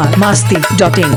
Bihar Masti dot in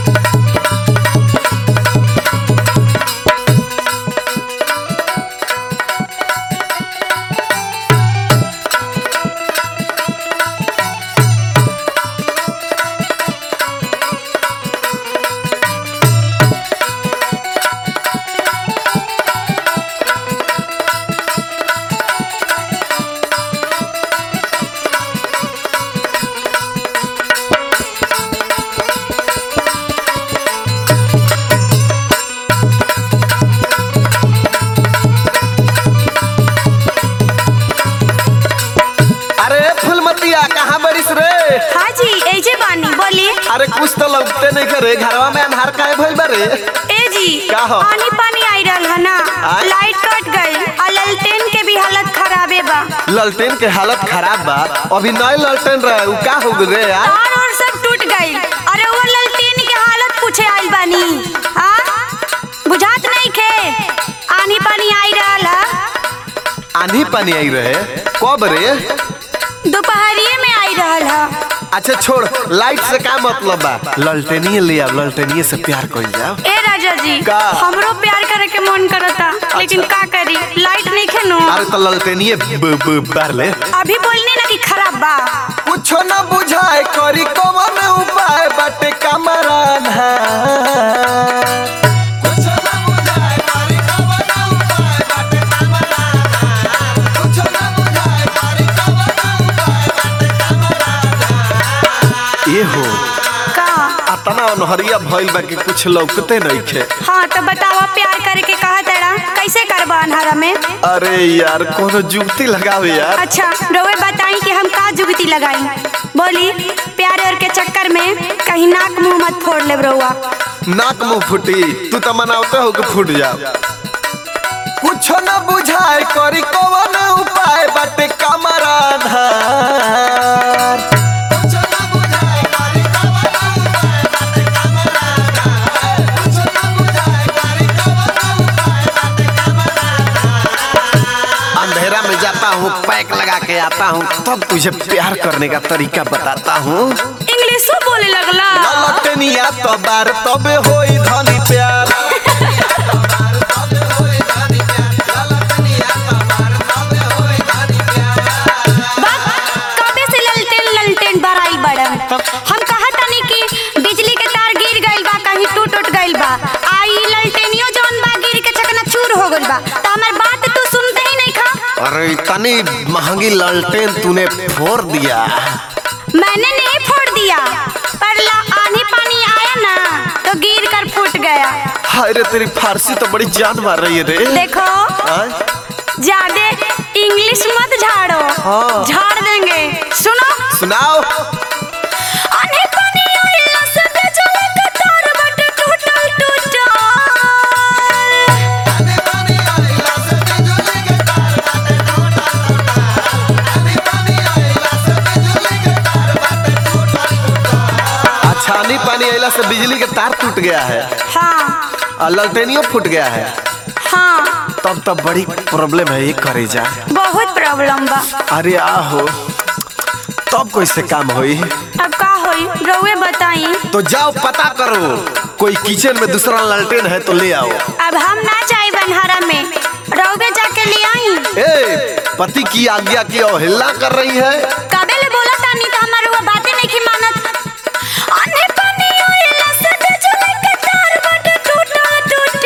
अरे फुलमतिया कहाँ बरिस रे हाँ जी एजे बानी बोली अरे कुछ तो लगते नहीं करे घरवा में अन्हार काहे भइल बा रे ए जी का हो? पानी पानी आई रहल है ना आय? लाइट कट गई और ललटेन के भी हालत खराबे बा ललटेन के हालत खराब बा अभी नए ललटेन रहे उ का हो गए रे यार तार और सब टूट गई अरे वो ललटेन के हालत पूछे आइल बानी हाँ बुझात नहीं खे आनी पानी आई रहल है आंधी पानी आई रहे कब रे दोपहरिए में आई रहल है अच्छा छोड़ लाइट से का मतलब बा ललटेनिए ले आओ ललटेनिए से प्यार कइल जाओ ए राजा जी का? हमरो प्यार करे के मन करता लेकिन का करी लाइट नहीं खेनो अरे तो ललटेनिए ब- ब- बार ले अभी बोलनी ना कि खराब बा कुछो न बुझाए करी कवन उपाय बाटे कमरान ये हो का अतना अनहरिया भइल बा कि कुछ लौकते नइखे हाँ तो बतावा प्यार करे के कहा तेरा कैसे करबा अन्हारा में अरे यार कोनो जुगती लगावे यार अच्छा रोवे बताई कि हम का जुगती लगाई बोली प्यार और के चक्कर में कहीं नाक मुंह मत फोड़ ले रउआ नाक मुंह फूटी तू तो मनावते हो कि फूट जाओ कुछो न बुझाए करी कवन उपाय बाटे कमरान अंधेरा में जाता हूँ पैक लगा के आता हूँ तब तुझे प्यार करने का तरीका बताता हूँ इंग्लिशो बोले लगला ललटनिया तो बार तबे होई धनी प्यार बस कबे से ललटेन ललटेन बराई बड़न हम कहा तनी कि बिजली के तार गिर गइल बा कहीं टूट उट गइल बा आई ललटेनियो जौन बा गिर के चकना चूर हो गइल बा त हमर बात तू सुनते ही नहीं खा अरे इतनी महंगी लालटेन तूने फोड़ दिया मैंने नहीं फोड़ दिया पर ला आनी पानी आया ना तो गिर कर फूट गया हाय रे तेरी फारसी तो बड़ी जान मार रही है रे देखो हाँ? ज्यादा इंग्लिश मत झाड़ो हाँ। झाड़ देंगे सुनो सुनाओ आने पानी आइला से बेचले के तार बट टूटल टूटल अच्छा नहीं पानी आइला से बिजली के तार टूट गया है हाँ और लालटेनियो फूट गया है हाँ तब तब बड़ी प्रॉब्लम है ये करे जा बहुत प्रॉब्लम बा अरे आहो तब कैसे काम होई अब का होई रउए बताई तो जाओ पता करो कोई किचन में दूसरा लालटेन है तो ले आओ अब हम ना जाई बनहरा में रउए जाके ले आई ए पति की आज्ञा की अवहेलना कर रही है कबे ले बोला तानी तो हमार वो बातें नहीं की मानत आने पानी आइला से बेचले के तार बट टूटल टूटल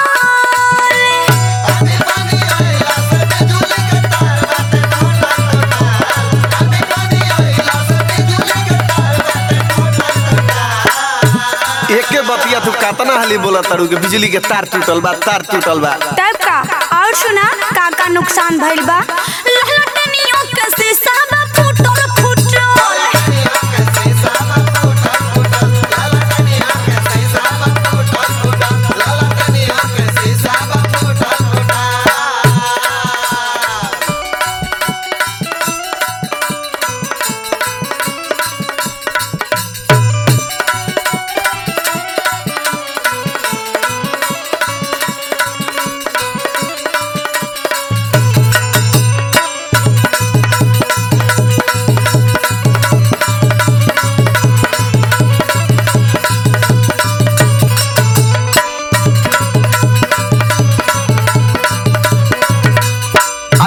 एके बतिया तू कातना हाली बोला तारू के बिजली के तार टूटल बा तार टूटल बा तब का और सुना का का नुकसान भइल बा लहलटनियों के शीशा बा फूटल फूटल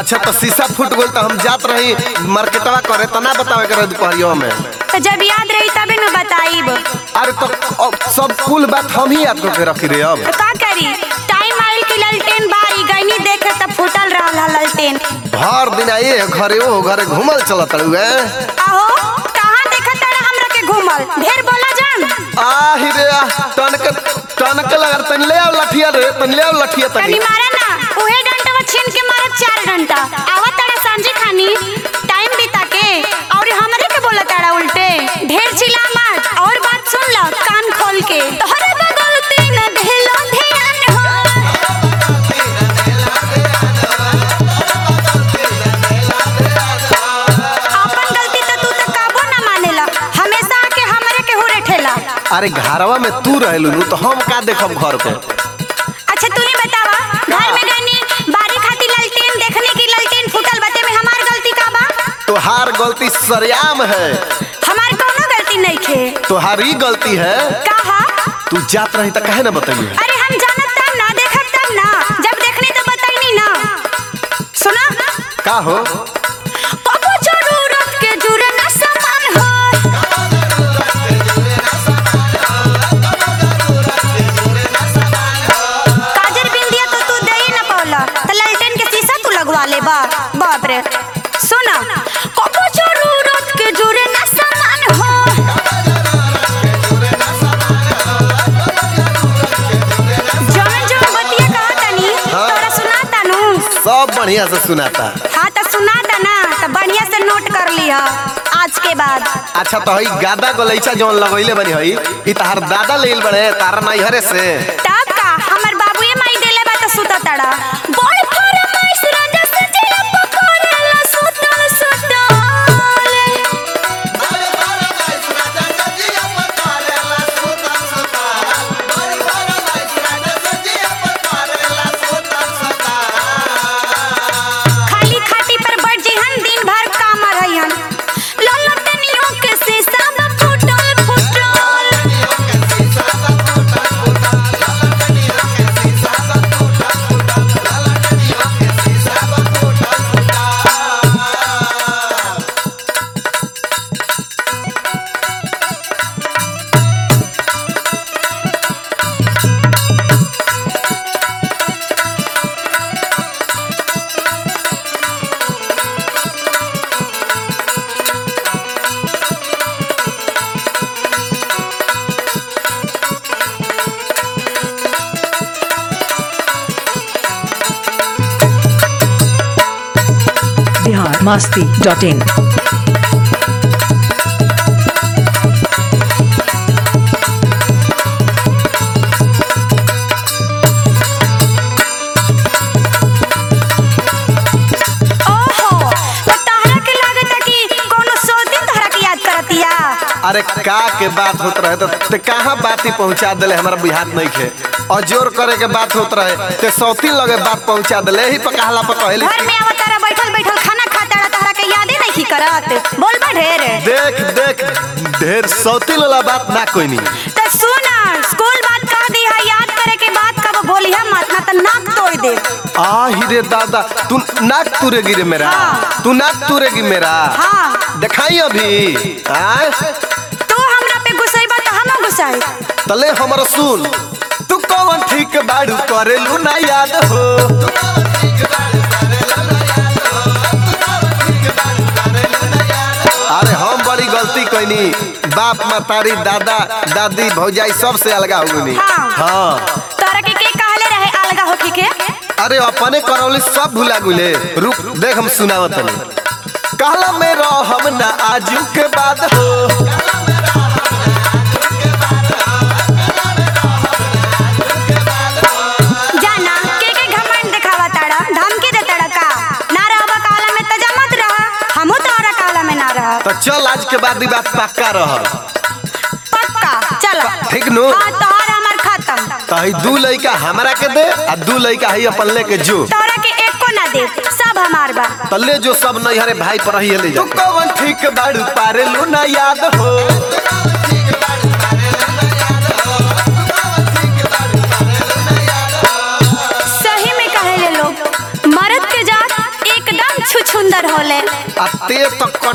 अच्छा तो शीशा फूट गल तो हम जात रही मार्केटवा करे तो ना बतावे करे दुपहरियो में तो जब याद रही तबे न बताइब अरे तो अब सब कुल बात हम ही याद करके रखी रे अब तो का करी टाइम आइल की ललटेन बारी गईनी देखे तब फूटल रहल हा ललटेन भर दिन आइए घरे ओ घरे घूमल चलत हुए आहो कहाँ देखा तारा हमरा के घूमल ढेर बोला जान आहि रे आह, टनक टनक लगा तन ले आओ लठिया रे तन ले आओ लठिया कनी तनी मारा ना उहे डंटवा छीन के मारा चार डंटा आवा तारा सांझे खानी टाइम बिता के और हमरे के बोला तारा उल्टे ढेर चिल्ला मत और बात सुन लो कान खोल के तोहरा बगल तीन ढेलो ध्यान हो अपन गलती तो तू तो काबू ना मानेला हमेशा आके हमरे के हुरे ठेला अरे घरवा में तू रहलू नु तो हम का देखब घर पे अच्छा तू नहीं बतावा घर में गनी बारी खाती ललटेन देखने की ललटेन फूटल बते में हमार गलती का बा तोहार गलती सरेआम है हमार कोनो गलती नहीं खे तोहारी गलती है कहा तू जात रही तो कहे ना बताइए अरे हम जानत तब ना देखत तब ना जब देखनी तो बताइनी ना सुना का हो कबो जरूरत के जुरे ना सामान हो काजर बिंदिया तो तू दे ही ना पावला तो ललटेन के शीशा तू लगवा ले बा बाप रे सुना कबो जरूरत के जुरे ना सामान हो जवन जवन बतिया कहा तनी तोरा सुनाता नु सब बढ़िया से सुनाता हाँ तो सुनाता ना तो बढ़िया से नोट कर लिया आज के बाद अच्छा तो हई गादा गलैचा जौन लगैले बनी हई ई तहार दादा लेल बड़े तारा नहीं हरे से तब का हमर बाबूए माई देले बा तो सुता तड़ा बड़ फरमाइश राजा से जिया पकड़ेला सुतल सुतल खाली खाटी पर बढ़ जिहन दिन भर काम रहन ललटनियों के शीशा में फुटल फुटल बिहार मस्ती डॉट इन ओहो तो तहरा के लागता कि कोनो सौ दिन तहरा के याद करतिया अरे का के बात होत रहे तो ते कहाँ बात ही पहुंचा देले हमारा बुझात नहीं खे और जोर करे के बात होत रहे ते सौती लगे बात पहुंचा देले ही पकाहला पर कहली घर में आवत तारा बैठल बैठल खाना खाता रहा तहरा के यादे नहीं करत बोल बा ढेर देख देख ढेर सौती वाला बात ना कोई नहीं तो सुन स्कूल बात कह दी है याद करे के बात कब बोली हम मत ना तो नाक तोड़ दे आहि रे दादा तू नाक तुरेगी रे मेरा हाँ। तू नाक तुरेगी मेरा हाँ दिखाई अभी आय तू हमरा पे गुस्साई तो हम गुस्साई तले हमर सुन तू कौन ठीक बाड़ू करेलू ना याद हो अरे हम बड़ी गलती कैनी बाप मतारी दादा दादी भौजाई सबसे अलगा हो गई हाँ। हाँ तोरा के के कहले रहे अलगा होके के अरे अपने करौली सब भुला गुले रुक देख हम सुनावत तनी कहला में हम ना आजू के बाद हो जाना के के घमंड दिखावा ताड़ा धमकी दे ताड़ा का ना रहबा काला में तजा मत रहा हमहू तोरा काला में ना रह तो चल आज के बाद ई बात पक्का रह पक्का चल ठीक नु? हाँ तोहर हमर खत्म तो हई दू लइका हमरा के दे आ दू लइका हई अपन लेके जो तोरा के एको ना दे सब हमार बा तल्ले जो सब नहीं हरे भाई पर ही ले जा तू कौन ठीक बाड़ू पारे लू ना याद हो सही में कहे ले लोग मर्द के जात एकदम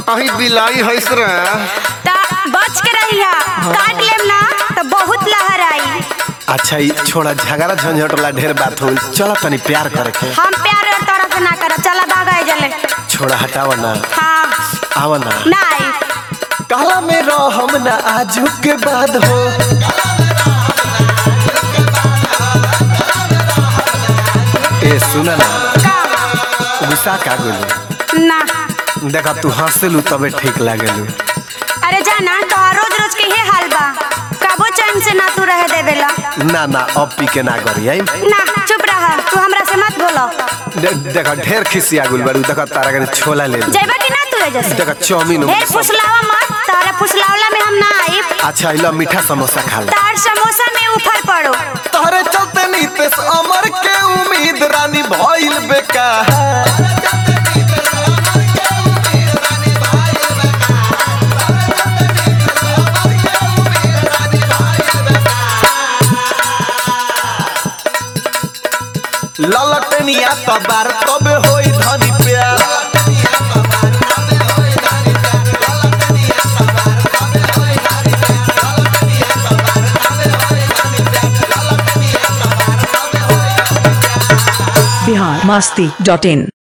कहीं बिलाई हैस रे ता बच के रहिया काट लेम ना तो बहुत लहर आई अच्छा ई छोड़ा झगड़ा झंझट वाला ढेर बात हो चलो तनी प्यार करे के हम प्यार और तोरा से ना करब चला भागा जले छोड़ा हटावा ना हाँ आवा ना ना आई काला में रहम ना आजू के बाद हो ए सुना ना का गुस्सा का गोलू ना देखा तू हंसलू तबे ठीक लागेलू अरे जाना तो रोज रोज के हे हाल बा कबो चैन से ना तू रह देवेला ना ना अब पी के ना करी आई ना चुप रहा तू हमरा से मत बोलो दे, देखा ढेर खिसिया गुल बारू देखा तारा के छोला ले ली। जइबा कि ना तू एजे से देखा चाउमीन ढेर फुसलावा मत तारा फुसलावला में हम ना आई अच्छा इला मीठा समोसा खा ले तार समोसा में ऊपर पड़ो तोहरे चलते नीतीश अमर के उम्मीद रानी भइल बेकार ललटनिया तबार तबे होई धनी प्यार बिहार मस्ती डॉट इन